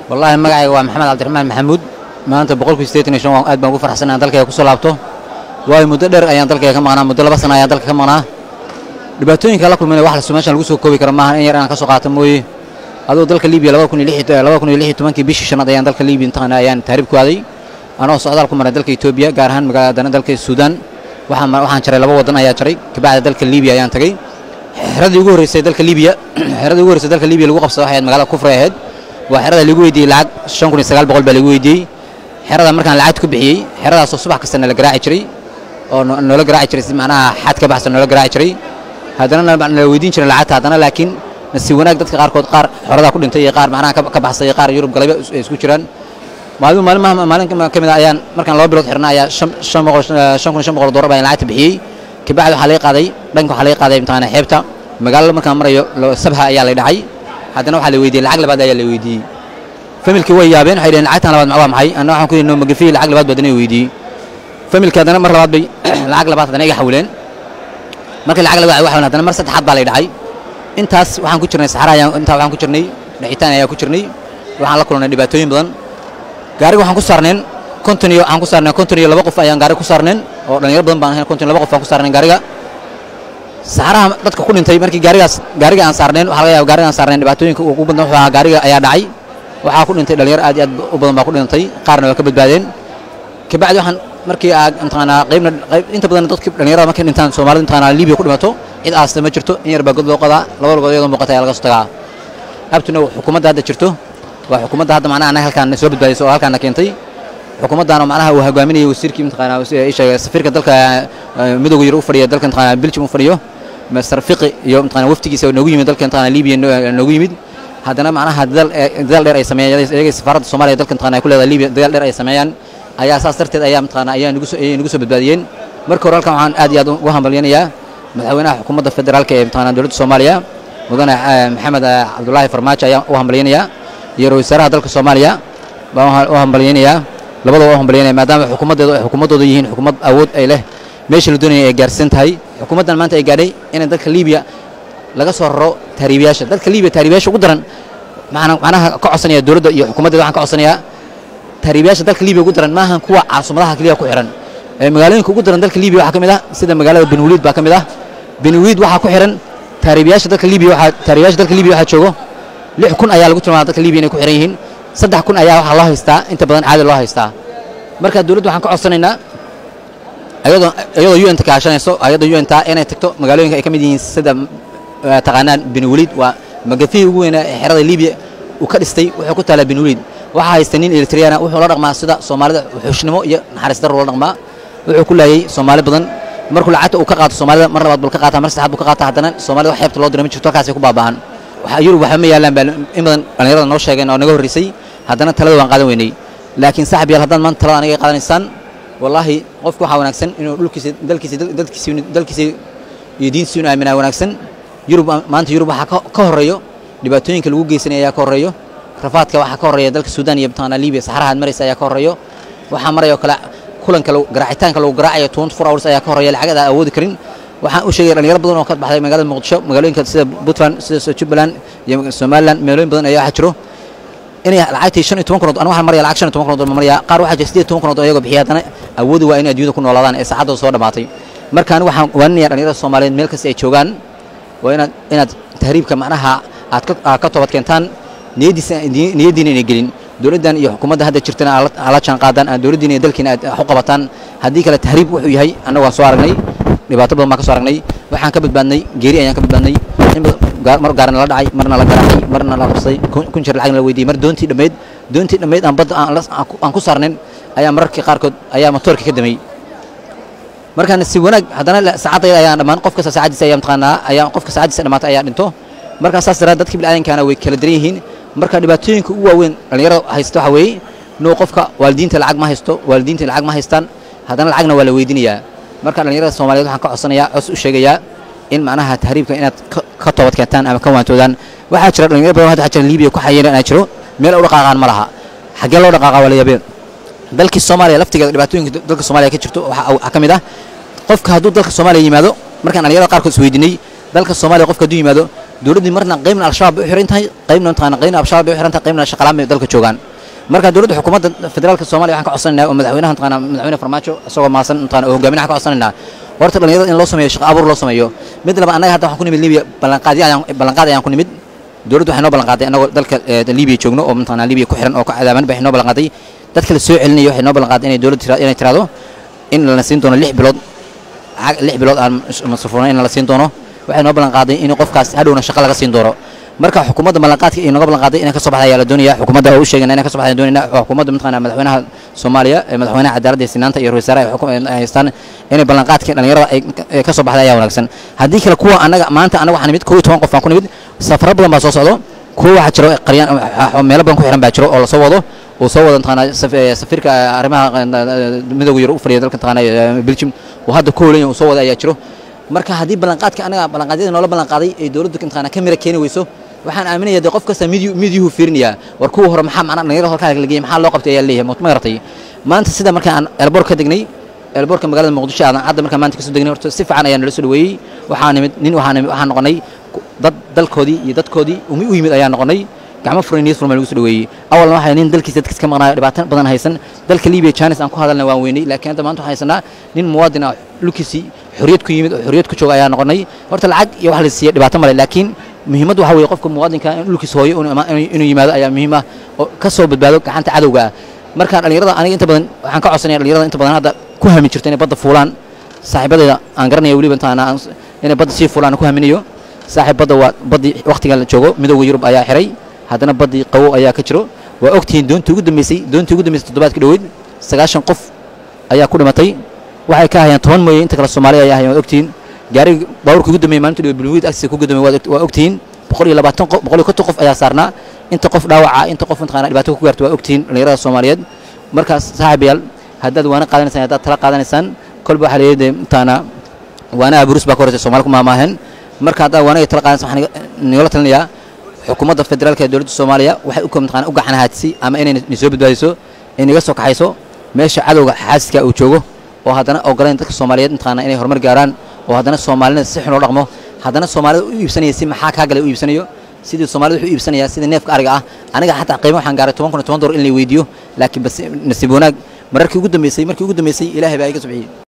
wallaahi magacayga waa maxamed cabdiraxmaan maxamuud maanta boqolkii siddeetan iyo shan waan aad baan ugu farxsan inaan dalkayga kusoo laabto waayo muddo dheer ayaan dalkayga ka maqnaa muddo laba sana ayaan dalka ka maqnaa dhibaatooyinka la kulmayna wax lasu meeshan lagu soo koobi kara maaha in yar inaan ka soo qaato mooye aduu dalka libiya laba kun iyo lix laba kun iyo lix iyo tobankii bishii shanaad ayaan dalka libiya intaqana ayaan taariib ku aaday anoo socdaal ku maray dalka etoobiya gaar ahaan magaaladana dalka suudaan waxaan waxaan jaray laba waddan ayaa jaray kabacdi dalka libiya ayaan tagay xeradii ugu horreysay dalka libiya xeradii ugu horreysay dalka libiya lagu qabsaday waxay ahayd magaalada kufri ahayd waa xerada lagu weydiiyey lacag shan kun iyo sagaal boqol baa lagu weydiiyey xerada markaan lacagta ku bixiyey xeradaasoo subax kasta nala garaaci jiray oo noola garaaci jiray si macnaha xad ka baxsan noola garaaci jiray haddana nala weydiin jiray lacagta haddana laakiin nasiib wanaag dadka qaarkood qaar xoradaa ku dhintay iyo qaar macnaha ka baxsay iyo qaar yurub galayba ay isku jiraan maalin maalimaha maalin ka mid ah ayaan markaan laba bilood xirna ayaa shan shan boqol shan kun iyo shan boqol doolar baan lacagta bixiyey kabacdi waxaa laga qaaday dhanka waxaa laga qaaday imtixaana xeebta magaalada markaan marayo sabha ayaa lay dhacay haddana waxaa la weydiiyey lacag labaad ayaa la weydiiyey familkii way yaabeen waxay dhaheen lacagtan labaad waa maxay anna waxaan ku yidhi noo magafiye lacag labaad baad inay weydiiyey familkii haddana mar labaad bay lacag labaad haddana iga xawileen markii lacag labaad waxaan haddana mar saddexaad baa lay dhacay intaas waxaan ku jirnay saxara ayaan intaa waxaan ku jirnay dhaxitaan ayaa ku jirnay waxaan la kulannay dhibaatooyin badan gaariga waxaan ku saarneen konton iyo waxaan ku saarneen konton iyo laba qof ayaan gaariga ku saarneen oo dhalinyaro badan baan ahayn konton iyo laba qof aan ku saarneen gaariga saxaraha dadka ku dhintay markii gaarigaas gaariga aan saarneen waxaa laga yaaba gaariga aan saarneen dhibaatooyinka ugu badan wuxuu ahaa gaariga ayaa dhacay waxaa ku dhintay dhalinyaro aad iyo aad u badan baa ku dhintay qaarna waa ka badbaadeen kabacdi waxaan markii aa intaqaanaa qaybna qayb inta badan dadka dhalinyarada markay dhintaan soomaalida intaqaanaa libiya ku dhimato cid aasta ma jirto in yar baa god loo qodaa laba lugood iyadoo muuqata ayaa laga soo tagaa abtuna xukuumadda hadda jirto waa xukuumadda hadda macnaha anaga halkaan soo badbaadisay oo halkaana keentay xukuumaddan oo macnaha uu hogaaminayay wasiirkii intaqaanaa isheegay safiirka dalka midowga yar u fadhiya dalka intaqaanaa belgium u fadhiyo master fiqi iyo intaqaanaa waftigiisa oo noogu yimid dalka intaqaanaa libiya noogu yimid haddana macnaha dadaal dheer ay sameeyaan iyaga safaaradda soomaaliya dalka intaqaanaa ku leedahay libiya dadaal dheer ay sameeyaan ayaa saas darteed ayaa mataqaanaa ayaa nagu soo ayay nagu soo badbaadiyeen marka hore halkan waxaan aad iyo aad ugu hambalyanayaa madaxweynaha xukuumadda federaalka ee mataqaanaa dowladda soomaaliya mudane maxamed cabdulaahi farmaajo ayaan u hambalyanayaa iyo ra-isul wasaaraha dalka soomaaliya baan u hambalyanayaa labadaba u hambalyanaya maadaama xukuumaddeedu ay xukuumaddooda yihiin xukuumad awood ay leh meesha la doonaya ay gaarsiisan tahay xukuumaddan maanta ay gaadhay inay dalka libiya laga soo raro taariibiyaasha dalka libiya taariibiyaasha ugu daran macnaha ka codsanaya dowladda iyo xukuumaddeeda waxaan ka codsanayaa taariibiyaasha dalka libiya ugu daran maahan kuwa caasimadaha keliya ku xihan magaalooyinka ugu daran dalka libiya waxaa ka mid ah sida magaalada benwaliid baa ka mid ah benwaliid waxaa ku xihan taariibiyaasha dalka libiya waxaa taariibiyaasha dalka libiya waxaa joogo lix kun ayaa lagu tilmaama dalka libiya inay ku xihan yihiin saddex kun ayaa waxaa loo haystaa inta badan caadi loo haystaa marka dowladda waxaan ka codsanaynaa ayadoo iyadoo un ta kaashanayso ayadoo un ta inay tagto magaalooyinka ay ka mid yihiin sida taqaanaan benwaliid waa magafihii ugu weynaa ee xerada libiya uu ka dhistay wuxuu ku taalaa benwaliid waxaa haysta nin eritriyana wuxuu la dhaqmaa sida soomaalida xushnnimo iyo naxariis darro la dhaqmaa wuxuu ku laayay soomaali badan markuu lacagta uu ka qaato soomaalida mar labaad buu ka qaata mar saddexaad buu ka qaata haddana soomaalida wax xeebta loo diray ma jirto halkaasay ku baaba'an yurub waxba ma yaallaan baa in badan dhallinyarada noo sheegeen oo naga horreysay haddana talada waan qaadan weynay laakiin saaxib yaal haddaan maanta talada aniga qaadanaysaan wallaahi qofku waxaa wanaagsan inuu dhulkiisa dalkiisa dalkiisa dalkiisa iyo diintiisa inuu aaminaa wanaagsan yurub maanta yurub waxaa ka horreeyo dhibaatooyinka lagu geysanaya ayaa ka horreeyo rafaadka waxaa ka horreeya dalka suudaan iyo mataqaanaa libiya saxarahaad maraysa ayaa ka horreeyo waxaa maraya oo kale kulanka garaacitaanka lagu garaacayo twenty four hours ayaa ka horreeya lacagada aan awoodi karin waxaan u sheegay dhalinyaro badan oo ka baxday magaalada muqdisho magaalooyinka sida puntland sida jubbaland iyo somaliland meelooyin badan ayaa waxaa jiro inay lacagtii shan iyo toban kunood aniga waxaan maraya lacag shan iyo toban kunood ma maraya qaar waxaa jira siddeed iyo toban kunood oo iyagoo bixiya haddana awoodi waa inay adduunyada ku noolaadaan ee saacadooda soo dhammaatay marka aniga waxaan waaninayaa dhalinyarada soomaaliyeed meel kasta ay joogaan waa inaad inaad tahriibka macnaha aad ka toobad keentaan niyaddiina inay gelin dowladdan iyo xukuumadda hadda jirtana ala jaan qaadaan aan dowladdiina iyo dalkiina aad wax u qabataan haddii kale tahriib wuxuu yahay annaga waan soo aragnay dhibaato badan baan ka soo aragnay waxaan ka badbaadnay geeri ayaan ka badbaadnay mar gaarna la dhacay marna la garaacay marna la qabsaday kun jir lacagna la weydiiyey mar doontii dhammayd doontii dhammayd aan badda aan ku saarnayn ayaa mararkii qaarkood ayaa motoorkii ka damay markaan si wanaag haddana saacadayda ayaan dhammaan qof kasta saacadiisa ayaa mataqaanaa ayaa qofka saacadiisa dhammaatay ayaa dhinto markaa saas daraad dadkii bilaadankaana way kala daran yihiin marka dhibaatooyinka ugu waaweyn dhallinyarada haysta waxaa weeye inuu qofka waalidiinta lacag ma haysto waalidiinta lacag ma haystaan haddana lacagna waa la weydiinayaa marka dhallinyarada soomaaliyeed waxaan ka codsanayaa cos u sheegayaa in macnaha tahriibka inaad ka toobad keentaan ama ka waantoodaan waxaa jira dhalinyaro badan hadda waxaa jira libiya ku xayiran inaa jiro meel u dhaqaaqaan ma laha xaggee loo dhaqaaqa waa la yaabeen dalkii soomaaliya laftigeeda dhibaatooyinka dalka soomaaliya ka jirto waxaa ka mid ah qofka hadduu dalka soomaaliya yimaado markaan dhalinyarada qaarkood is weydiinay dalka soomaaliya qofka hadduu yimaado dowladdii marna qaybna al-shabaab bay u xiran tahay qaybna mataqaana qaybna al-shabaab bay u xiran tahay qaybna shaqalaan bay dalka joogaan marka dowladda xukuumadda federaalka soomaaliya waxaan ka codsanaynaa oo madaxweynaha mataqaana madaxweyne farmaajo isagoo maasan mataqaana oo hogaaminaha ka codsanaynaa horta dhalinyarada in loo sameeyo shaqo abuur loo sameeyo mid laba annaga hadda waxaan ku nimid libiya ballanqaadyo ayaan ballanqaad ayaan ku nimid dowladdu waxay noo ballanqaaday annagoo dalka libiya joogno oo mataqaana libiya ku xiran oo ka cadaaban bay noo ballanqaaday dadka la soo celinaya waxay noo ballanqaaday inay dowladdu inay tiraado in lana siin doono lix bilood lix bilood aan masruufno in la siin doono waxay noo ballanqaaday in qofkaas hadhowna shaqo laga siin doono marka xukuumadda ballanqaadka iyo noga ballanqaaday inay ka soo baxda ayaa la doonaya xukuumadda oo u sheegana inay ka soo baxda doonayna xukuumadda mataqaana madaxweynaha soomaaliya ee madaxweynaha cadaaladda iyo sinaanta iyo ra-isul wasaaraha ay haystaan inay ballanqaadkii dhalinyarada ay ka soo baxda ayaa wanaagsan haddii kale kuwa annaga maanta annaga waxaa nimid kow iyo toban qof aan ku nimid safaro badan baa soo socdo kuwa waxaa jiro qaryaan meelo badan ku xiran baa jiro oo lasoo wado uu soo wado mataqaana safiirka arrimaha midooda yurub u fadhiya dalka mataqaana belgium oo hadda ku hoolanya uu soo wada ayaa jiro marka haddii ballanqaadka anaga ballanqaadyada noola ballanqaaday ay dowladdu mataqaana ka mira keeni weyso waxaan aaminaya dee qof kasta midyu midyuhu fiirinayaa war kuwa hore maxaa macna dhalinyarada halkaa la geeyay maxaa loo qabtay ayaa leeyahay ma garatay maanta sida marka aan elboor ka degnay elboorka magaalada muqdisho aadan hadda markaan maanta kasoo degnay horta si fiican ayaa nala soo dhaweeyey waxaa nimid nin waxaa nimid waxaan noqonay dad dalkoodii iyo dadkoodii umi u yimid ayaa noqonay gacmo furan niyad furan baa lagu soo dhaweeyey awalna waxaa nin dalkiisa dadkiis ka maqnaayo dhibaato badan haysan dalka libiya janis aan ku hadalna waan weynay laakiin hadda maanta waxaan haysanaa nin muwaadin ah lukiisii xorriyad ku yimid oo xorriyad ku jooga ayaa noqonay horta lacag iyo wax la siiya dhibaato male laakiin muhiimaddu waxa weeye qofka muwaadinka in dhulkiisa hooyo inuu yimaado ayaa muhiim ah oo ka soo badbaado gacanta cadowga ah marka dhalinyarada aniga inta badan waxaan ka codsanaya dhalinyarada inta badan hadda ku hamin jirto inay badda fuulaan saaxiibadayda aan garanaya weliba intaana inay badda sii fuulaan ku haminayo saaxiib badda waa baddii wakhtigan la joogo midowga yurub ayaa xiray haddana baddii qawow ayaa ka jiro waa ogtihiin doontii ugu dambeysay doontii ugu dambeysay toddobaadka dhoweyd sagaashan qof ayaa ku dhimatay waxay ka hayaan toban mooye inta kale soomaaliya ayaa hayaan waad ogtihiin gaariga baabuurka ugu dambeeyey maalinta dhowe bulwiid agtiisa ku gudamay waa ogtihiin boqol iyo labaatan qof boqol iyo konton qof ayaa saarnaa inta qof dhaawaca inta qof mataqaana dhibaato ku gaarto waa ogtihiin dhalinyarada soomaaliyeed markaas saaxiibayaal haddaad waana qaadanaysaan haddaad tala qaadanaysaan kolba waxaa leeyahay intaana waanaha burus baa ka horeysa soomaali ku maamaaheen marka haddaad waanaga tala qaadanaysaan waxaan nigala talinayaa xukuumadda federaalka ee dowladda soomaaliya waxay u mataqaana u gacan haatisay ama inay ni soo badbaadiso inaga soo kaxayso meesha cadowga xaasidka uu joogo oo haddana ogolayn dadka soomaaliyeed mataqaana inay horumar gaaraan oo haddana soomaalida si xun loo dhaqmo haddana soomaalida u iibsanaya si maxaa kaa galay u iibsanayo sidii soomaalida wuxuu iibsanayaa sidii neefka ariga ah aniga xataa qiimo waxaan gaaray toban kun iyo toban dolar in la weydiiyo laakiin bas nasiib wanaag mararkii ugu dambeysay markii ugu dambeysay ilaahay baa iga subxiyey